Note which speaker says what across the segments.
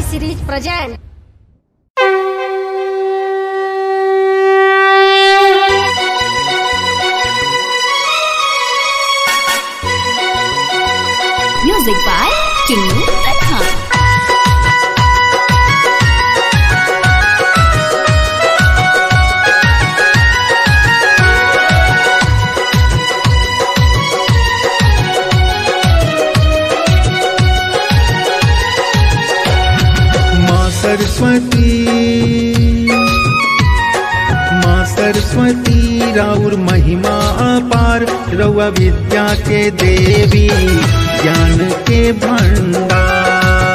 Speaker 1: series present.
Speaker 2: Music by Kinnu Tanha.
Speaker 3: माँ सरस्वती माँ सरस्वती राउर महिमा अपार रउआ विद्या के देवी ज्ञान के भंडार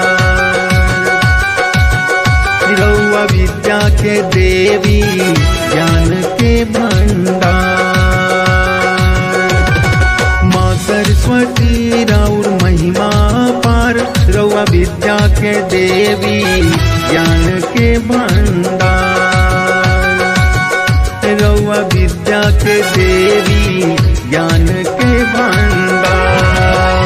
Speaker 3: रउआ विद्या के देवी ज्ञान के भंडार माँ सरस्वती राउर महिमा पार रउआ विद्या के देवी ज्ञान के भंडार रउआ विद्या के देवी ज्ञान के भंडार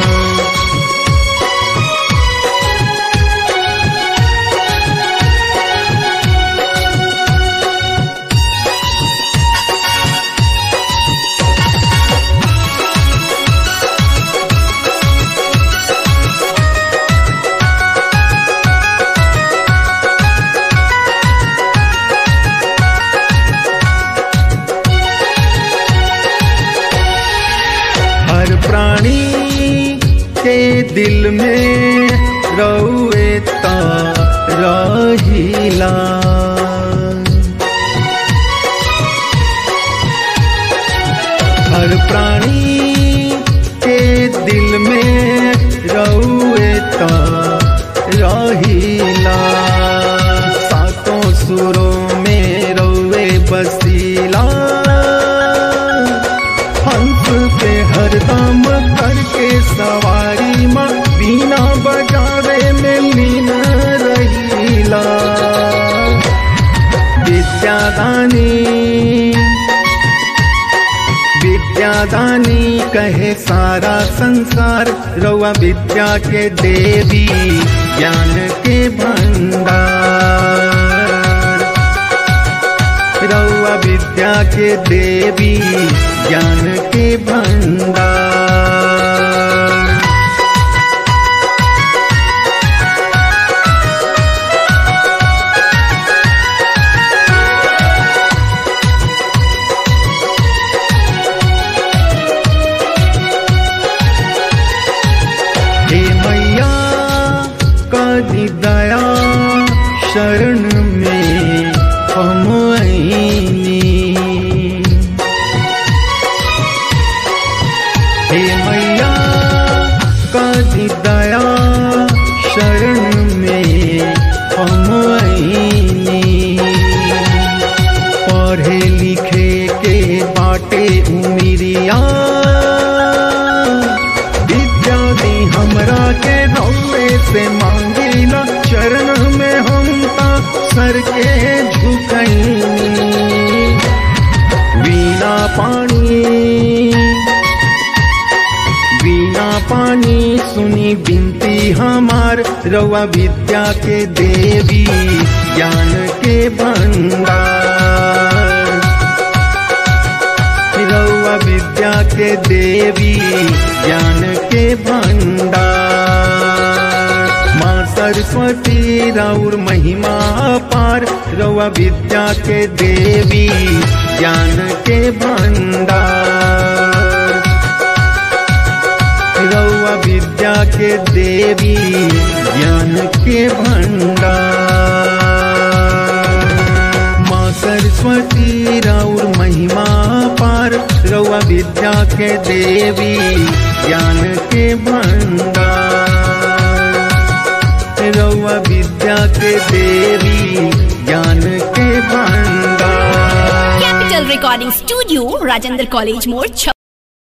Speaker 3: हर प्राणी के दिल में रउए ता रहिला हर प्राणी के दिल में रउए ता रहिला सातों सुरों में रउए बसीला हंस पे हरदम करके सवारी माँ बीना बजावे में लीन रहीला विद्यादानी विद्यादानी कहे सारा संसार रउआ विद्या के देवी ज्ञान के भंडार रउआ विद्या के देवी ज्ञान के भंडार हे मैया कदी दया शरण में हम आईनी हे मैया कदी दया शरण में हम आईनी पढ़े लिखे के बाटे उमिरिया विद्या दी हमरा के रौवे से मांगिला चरण में हम ता सर के झुकैनी वीणा पानी वीणा पानी सुनी बिनती हमार रउआ विद्या के देवी ज्ञान के भंडार रउआ विद्या के देवी ज्ञान के भंडार माँ सरस्वती राउर महिमा पार रउआ विद्या के देवी ज्ञान के भंडार रउआ विद्या के देवी ज्ञान के भंडार माँ सरस्वती राउर महिमा पार रउआ विद्या के देवी ज्ञान के भंडार रउआ विद्या के देवी ज्ञान के भंडार
Speaker 2: Capital Recording Studio, Rajendra College More,